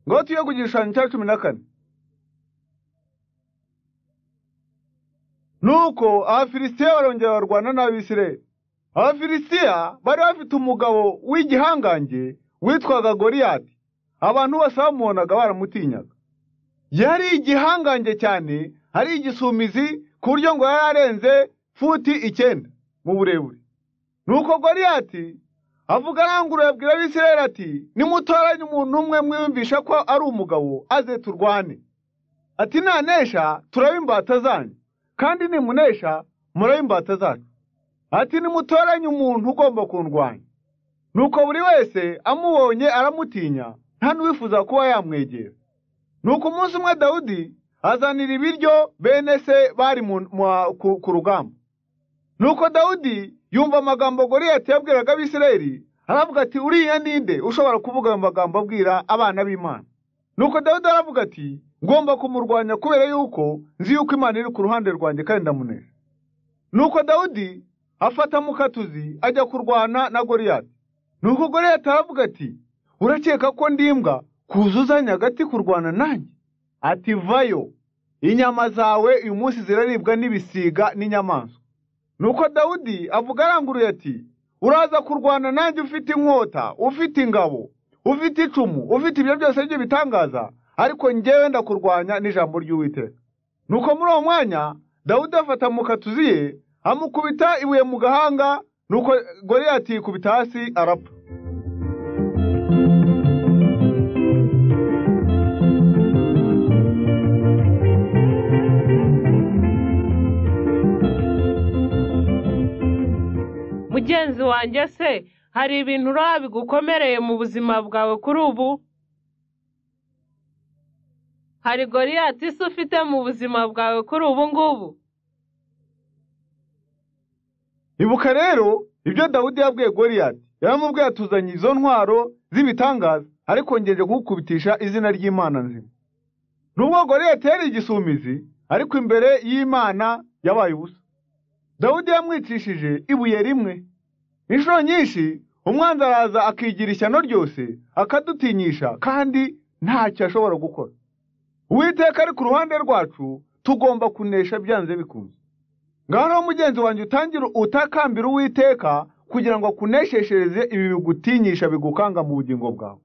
Ng'otuye ku gishushanyo cya cumi na kane nuko abafilisitiya barongera barwana n'abisirayeli abafilisitiya bari bafite umugabo w'igihangange witwaga goriyati abantu bose bamubonaga baramutinyaga yari igihangange cyane ari igisumizi ku buryo ngo yari arenze futi icyenda mu burebure nuko goriyati avuga aranguruye abwira abisirayeli ati nimutoranye umuntu umwe mwiyumvisha ko ari umugabo aze turwane ati nanesha turaba imbata zanyu kandi nimunesha muraba imbata zacu ati nimutoranye umuntu ugomba kundwanya nuko buri wese amubonye aramutinya nta n'uwifuza kuba yamwegera nuko umunsi umwe dawudi azanira ibiryo bene se bari ku rugamba nuko dawudi yumva amagambo goriyati yabwiraga abisirayeli aravuga ati uriya ninde ushobora kuvuga ayo magambo abwira abana b'imana nuko dawidi aravuga ati ngomba kumurwanya kubera yuko nzi yuko imana iri ku ruhande rwanjye kandi ndamunesha nuko dawudi afata mukatuzi ajya kurwana na goriyati nuko goriyati aravuga ati urakeka ko ndimbwa kuzuzanya agati kurwana nanjye ati vayo inyama zawe uyu munsi ziraribwa n'ibisiga n'inyamaswa nuko dawudi avuga aranguruye ati uraza kurwana nanjye ufite inkota ufite ingabo ufite icumu ufite ibyo byose by'ibitangaza ariko ngewe ndakurwanya n'ijambo ry'uwiteka nuko muri uwo mwanya dawudi afata mu katuzi ye amukubita ibuye mu gahanga nuko goriyati yikubita hasi arapfa mugenzi wanjye se hari ibintu uraba bigukomereye mu buzima bwawe kuri ubu hari goriyati isi ufite mu buzima bwawe kuri ubu ngubu ibuka rero ibyo dawudi yabwiye goriyati yaramubwiye atuzanye izo ntwaro z'ibitangaza ariko ngeje kugukubitisha izina ry'imana nzima nubwo goriyati yari igisumizi ariko imbere y'imana yabaye ubusa dawudi yamwicishije ibuye rimwe inshuro nyinshi umwanzi araza akigira ishyano ryose akadutinyisha kandi ntacyo ashobora gukora uwiteka ari ku ruhande rwacu tugomba kunesha byanze bikunze ngaho rero mugenzi wanjye utangire utakambira uwiteka kugira ngo akunesheshereze ibi bigutinyisha bigukanga mu bugingo bwawe